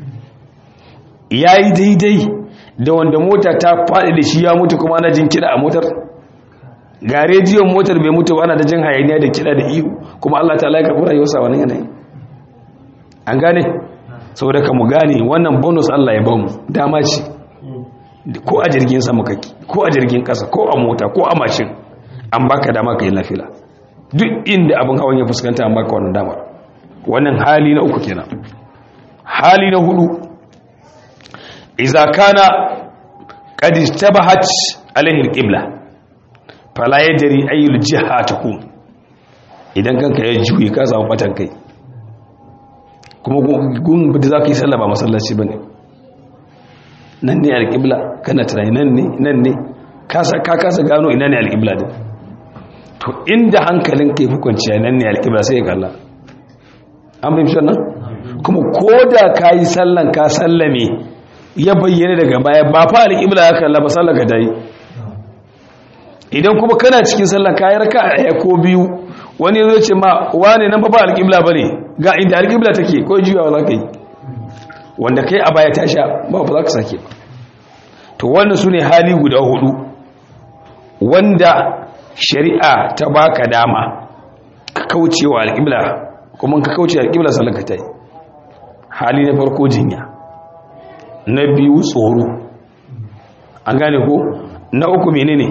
ya yi daidai da wanda mota ta faɗi da shi ya mutu kuma ana jin kiɗa a motar ga rediyon motar bai mutu ana da jin hayaniya da kiɗa da ihu kuma Allah ta laika kura yau wani yanayi an gane saboda ka mu gane wannan bonus Allah ya ba mu dama ce ko a jirgin sama kake ko a jirgin ƙasa ko a mota ko a mashin an baka dama ka yi lafila duk inda abin hawan ya fuskanta an baka wannan damar wannan hali na uku kenan hali na hudu iza kana qad istabahat alaihi alqibla fala yadri ayyul jiha takum idan kanka ya juyi ka samu batan kai kuma gun da zaka yi sallah ba masallaci bane nan ne alqibla kana tunani nan ne nan ne kasa ka kasa gano ina ne alqibla din to inda hankalin kai hukunciya nan ne alqibla sai ka kalla an fahimci wannan kuma koda kayi sallan ka sallame ya bayyana daga baya ba fa alƙibla ya kalla ba sallar ka dai idan kuma kana cikin sallar kayi raka a ko biyu wani zai ce ma wane nan ba ba alƙibla bane ga inda alƙibla take ko juyawa za ka yi wanda kai a baya ta sha ba ba za ka sake ba to wannan su ne hali guda hudu wanda shari'a ta baka dama ka kaucewa alƙibla kuma ka kauce alƙibla sallar ka ta yi hali na farko jinya na biyu tsoro an gane ko na uku menene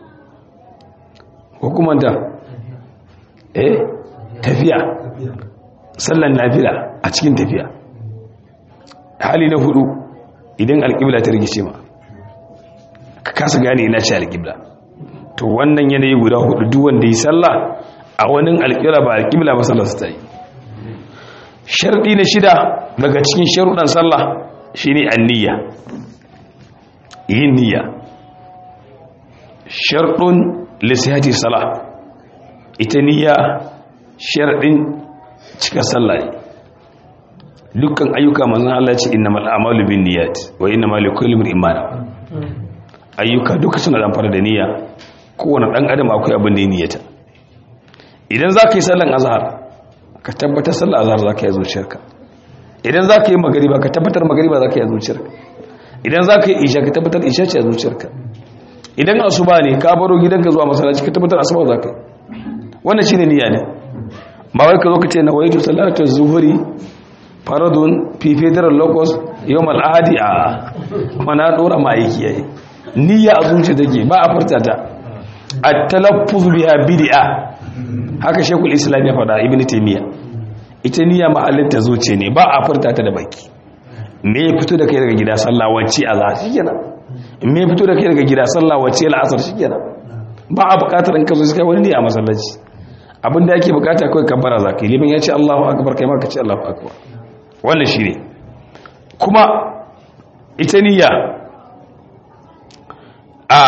hukumanta eh tafiya sallan nafila a cikin tafiya hali na hudu idan alƙibla ta rigice ma ka kasa gane ina ce alƙibla to wannan yanayi guda hudu duk wanda yi sallah a wani alƙibla ba alƙibla ba sallar su ta yi sharɗi na shida daga cikin sharuɗan sallah shine anniya yin niyya sharɗun lisihati salah ita niyya sharɗin cika sallah ne dukkan ayyuka manzon Allah ce innamal a'malu binniyat wa innamal likulli imrin ma ayyuka duka suna da amfani da niyya kowane dan adam akwai abin da ya niyyata idan zaka yi sallan azhar ka tabbatar sallar azhar zaka yi zuciyarka idan zaka yi magriba ka tabbatar magriba zaka yi zuciyarka idan zaka yi isha ka tabbatar isha ce a zuciyarka idan asuba ne ka baro gidanka zuwa masallaci ka tabbatar asuba zaka yi wannan shine niyya ne ba wai ka zo ka ce na waitu salatu zuhuri faradun fi federal locus yau mal'adi a mana dora ma'aiki yayi niyya a zuci take ba a furta ta a talaffuz biha bid'a haka shekul islam ya faɗa ibn taymiya ita niyya ma'allin ta zuce ne ba a furta ta da baki me ya fito da kai daga gida sallah wacce a za shikenan me ya fito da kai daga gida sallah wacce al'asar shikenan ba a buƙatar in ka zo sai wani ne a masallaci abinda yake bukata kawai kabbara zakai liman ya ce Allahu akbar kai ma ka ce Allahu akbar wannan shi ne kuma ita niyya a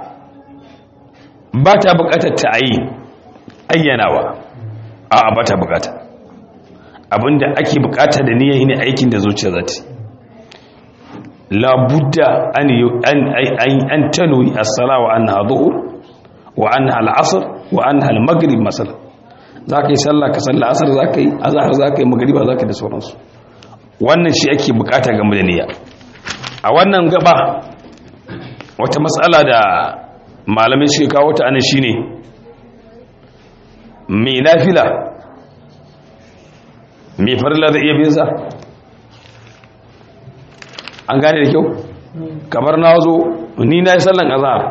ba ta bukatar ta ayi ayyanawa a ba ta bukata abinda ake bukata da niyya ne aikin da zuciya za ta labudda an tanwi as-sala wa annaha dhuhr wa annaha al-asr wa annaha al-maghrib masalan zaka yi sallah ka sallah asar zaka yi azhar zaka yi magriba zaka yi da sauransu wannan shi ake bukata game da niyya a wannan gaba wata matsala da malamai shi kawo ta anan shine mai nafila mai farilla da iya binsa an gane da kyau kamar na zo ni na yi sallan azhar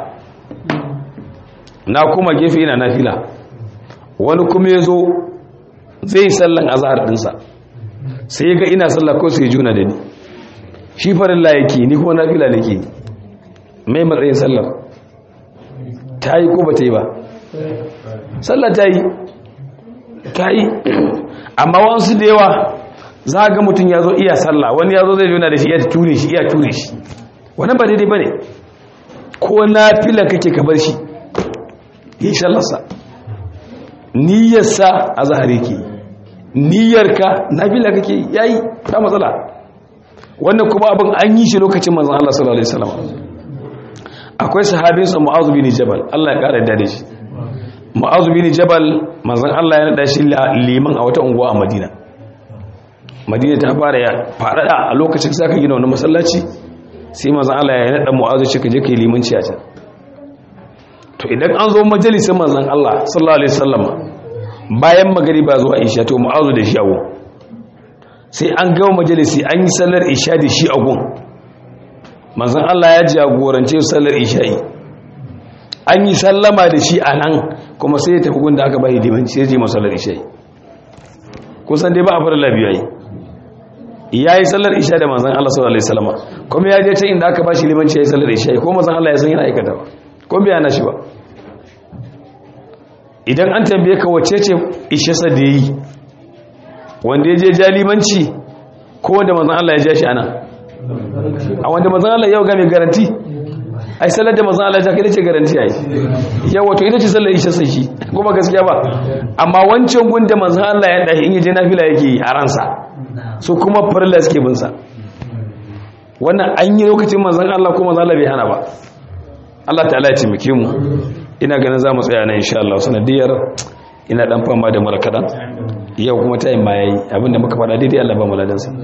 na kuma gefe yana nafila wani kuma ya zo zai yi sallan azhar dinsa sai ga ina sallah ko sai juna da ni shi farilla yake ni kuma nafila nake mai matsayin sallar ta yi ko ba ta yi ba sallar ta yi ta yi amma wasu da yawa za ga mutum ya zo iya sallah wani ya zo zai juna da shi iya ture shi iya ture shi wannan ba daidai ba ne ko nafila kake ka bar shi yi sallarsa niyyarsa a zahari ke yi niyyarka nafila kake yayi ta matsala wannan kuma abin an yi shi lokacin manzon Allah sallallahu alaihi wasallam akwai sahabin sa Mu'adh bin Jabal Allah ya kare da shi Mu'adh bin Jabal manzon Allah ya nada shi liman a wata unguwa a Madina Madina ta fara ya fadada a lokacin sai ka gina wani masallaci sai manzon Allah ya nada Mu'adh shi ka je kai limanci a can to idan an zo majalisin manzon Allah sallallahu alaihi wasallam bayan magariba zuwa isha to mu'azu da shi a gun sai an gama majalisi an yi sallar isha da shi a gun manzan Allah ya jagorance sallar isha'i an yi sallama da shi a nan kuma sai ya tafi gun da aka bayi limanci sai ya je masallar isha'i kusan dai ba a fara labiya yi ya yi sallar isha da manzan Allah sallallahu alaihi wasallam kuma ya je ta inda aka bashi limanci ya yi sallar isha'i ko manzan Allah ya san yana aikata ba ko bai yana shi ba idan an tambaye ka wace ce ishesa da yi wanda ya je jalimanci ko wanda mazan Allah ya ja shi ana a wanda mazan Allah yau game garanti ai sallar da mazan Allah ya kai ce garanti ai yau wato ita ce sallar ishesa shi ko ba gaskiya ba amma wancan gunda mazan Allah ya dahi in yaje nafila yake yi a ransa so kuma farilla suke bin sa wannan an yi lokacin mazan Allah ko mazan Allah bai hana ba Allah ta'ala ya taimake mu ina ganin za mu tsaya na insha Allah sanadiyar ina dan fama da mara kadan yau kuma ta yi ma yayi abinda muka faɗa daidai Allah ba mu ladan sa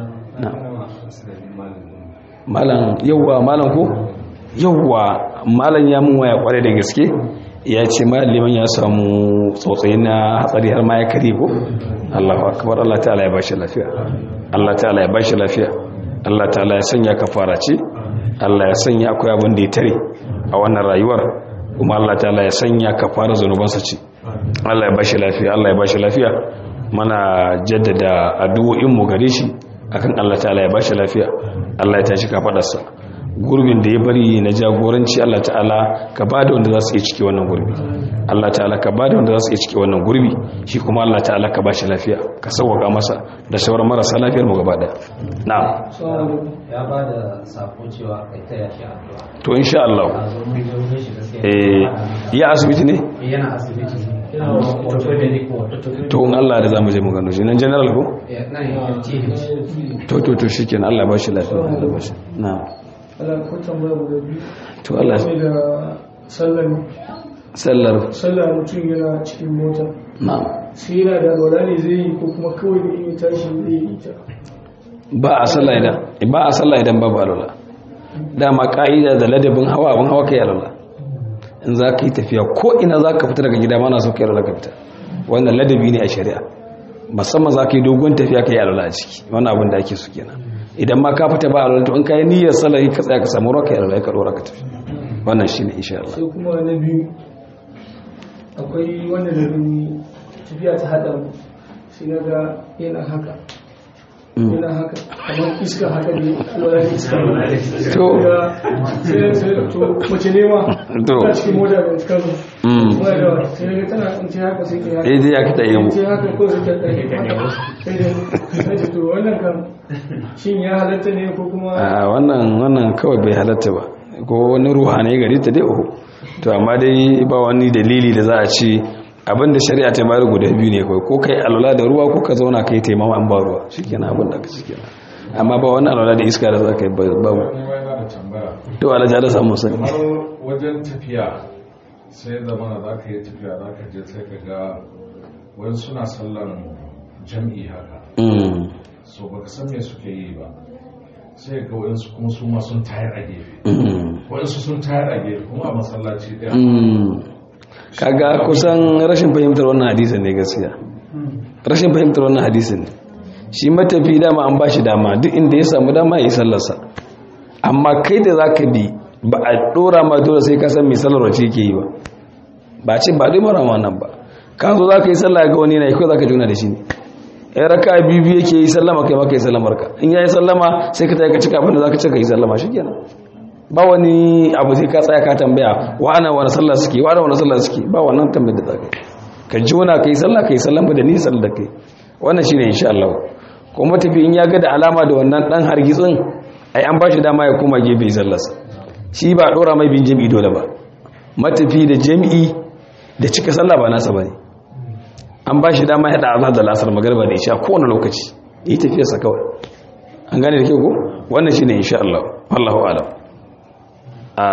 malam yawwa malam ko yawwa malam ya mun waya kware da gaske ya ce liman ya samu tsotsayi na hatsari har ma ya kare ko Allahu akbar Allah ta'ala ya bashi lafiya Allah ta'ala ya bashi lafiya Allah ta'ala ya sanya kafara ce Allah ya sanya akwai abin da ya tare a wannan rayuwar kuma Allah ta'ala ya sanya kafara zanubansa ce Allah ya bashi lafiya Allah ya bashi lafiya mana jaddada addu'o'in mu gare shi akan Allah ta'ala ya bashi lafiya Allah ya tashi kafadarsa gurbin da ya bari na jagoranci Allah ta'ala ka ba da wanda za su iya cike wannan gurbi Allah ta'ala ka ba da wanda za su iya cike wannan gurbi shi kuma Allah ta'ala ka ba shi lafiya ka sauwaka masa da sauran marasa lafiyar mu gaba daya na'am ya ba da sako cewa kai ta yashi addu'a to insha Allah a zo mun zo mun shi gaskiya eh ya asibiti ne yana asibiti yana orthopedic ward to in Allah da zamu je mu gano shi nan general ko Eh, nan ya ce to to to shikenan Allah ba shi lafiya Allah ba shi na'am ala ko tambaya guda biyu to Allah game da sallar sallar sallar mutum yana cikin mota na'am sai yana da alwala ne zai yi ko kuma kawai da iya tashi zai yi ta ba a sallah idan ba a sallah idan babu alwala dama ka'ida da ladabin hawa abin hawa kai alwala in za ka yi tafiya ko ina za ka fita daga gida mana so kai alwala ka fita wannan ladabi ne a shari'a musamman za ka yi dogon tafiya ka yi alwala a ciki wannan abin da ake so kenan idan ma ka fita ba alwala to in ka yi niyyar sallah ka tsaya ka samu ruwa ka yi alwala ka dora ka tafi wannan shine insha Allah sai kuma na biyu akwai wanda da gani tafiya ta hada mu sai na ga yana haka yana haka kamar iska haka ne wala iska ne To. Da- sai sai to mace ne ma To. ta cikin mota da kano Mm. kuma da sai na ga tana in ce haka sai ta yi haka eh dai ya kita yi mu sai haka ko sai ta ɗaya haka sai da sai da to wannan kan shin ya halatta ne ko kuma a wannan wannan kawai bai halatta ba ko wani ruhanai gari ta dai uku to amma dai ba wani dalili da za a ce abinda shari'a ta bayar guda biyu ne kawai ko kai alwala da ruwa ko ka zauna kai taimama an ba ruwa shikenan abin da ka shikenan amma ba wani alwala da iska da za ka yi ba- babu wani ma yana da tambaya to alaja da samu sani kamar wajen tafiya sai zamana za ka yi tafiya za ka je sai ka ga wani suna sallan jam'i haka Mm, so baka san me suke yi ba sai ga wayansu kuma su ma sun tayar a gefe mm, wayansu sun tayar a gefe kuma a masallaci ɗaya mm. kaga kusan rashin fahimtar wannan hadisin ne gaskiya rashin fahimtar wannan hadisin ne shi matafi dama an ba shi dama duk inda ya samu dama ya yi sallarsa amma kai da za ka bi ba a ɗora ma dole sai ka san mai sallar wace yake yi ba ba ce ba dai mara wannan ba ka zo za ka yi sallah ga wani na yi kawai za ka juna da shi ne ya raka biyu yake yi sallama kai maka yi sallamar ka in ya yi sallama sai ka tayi ka cika abin da za ka cika yi sallama shi kenan ba wani abu sai ka tsaya ka tambaya wa ana wani sallah suke wa ana wani sallah suke ba wannan tambayar da za ka yi ka juna ka yi sallah ka yi sallama da nisan da kai wannan shine insha Allah kuma tafi in ya ga da alama da wannan dan hargitsin ai an bashi dama ya koma gefe sallarsa shi ba dora mai bin jami'i dole ba matafi da jami'i da cika sallah ba nasa bane an bashi dama ya da azhar da lasar magriba da isha kowane lokaci yi tafiyarsa kawai an gane da kyau ko wannan shine insha Allah wallahu a'lam a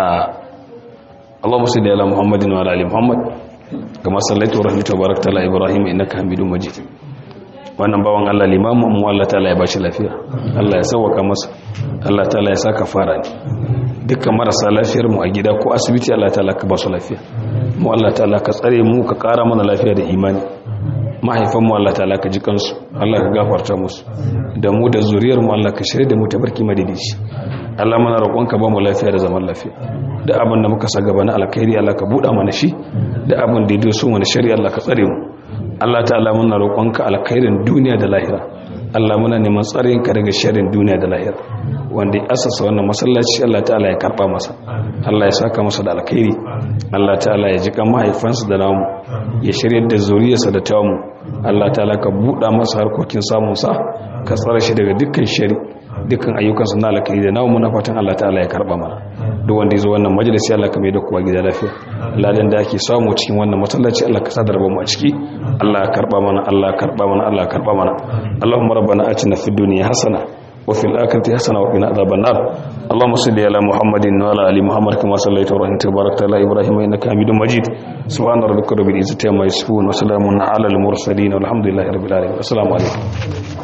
اللهم صل على محمد وعلى ال محمد كما صليت ورحمت وباركت على ابراهيم انك حميد مجيد wannan bawan Allah limamin mu Allah ta'ala ya bashi lafiya Allah ya sauwaka masa Allah ta'ala ya saka fara ne dukkan marasa lafiyar mu a gida ko asibiti Allah ta'ala ka ba su lafiya mu Allah ta'ala ka tsare mu ka kara mana lafiya da imani mahaifan mu Allah ta'ala ka ji kansu Allah ka gafarta musu da mu da zuriyar mu Allah ka shirye da mu tabarki madidici Allah mana roƙonka ba mu lafiya da zaman lafiya da abin da muka sa gaba na alkhairi Allah ka buɗa mana shi da abin da ya doso mana shari'a Allah ka tsare mu Allah ta'ala muna roƙonka alkhairin duniya da lahira Allah muna neman tsarin ka daga sharrin duniya da lahira wanda ya asasa wannan masallaci Allah ta'ala ya karba masa Allah ya saka masa da alkhairi Allah ta'ala ya ji kan mahaifansa da namu ya shiryar da zuriyarsa da tamu Allah ta'ala ka buɗa masa harkokin samun sa ka tsare shi daga dukkan shari dukkan ayyukansa na alkhairi da namu muna fatan Allah ta'ala ya karba mana duk wanda ya zo wannan majalisi Allah ka mai da kowa gida lafiya ladan da ake samu cikin wannan masallaci Allah ka sadar mu a ciki Allah ya karba mana Allah ya karba mana Allah ya karba mana Allahumma rabbana atina fid dunya hasana wa fil akhirati hasana wa qina adhaban nar Allahumma salli ala Muhammadin wa ala ali Muhammad kama sallaita wa rahimta barakta ala Ibrahim innaka Hamidum Majid subhana rabbika rabbil izzati amma yasifun wa salamun ala al mursalin walhamdulillahi rabbil alamin assalamu alaikum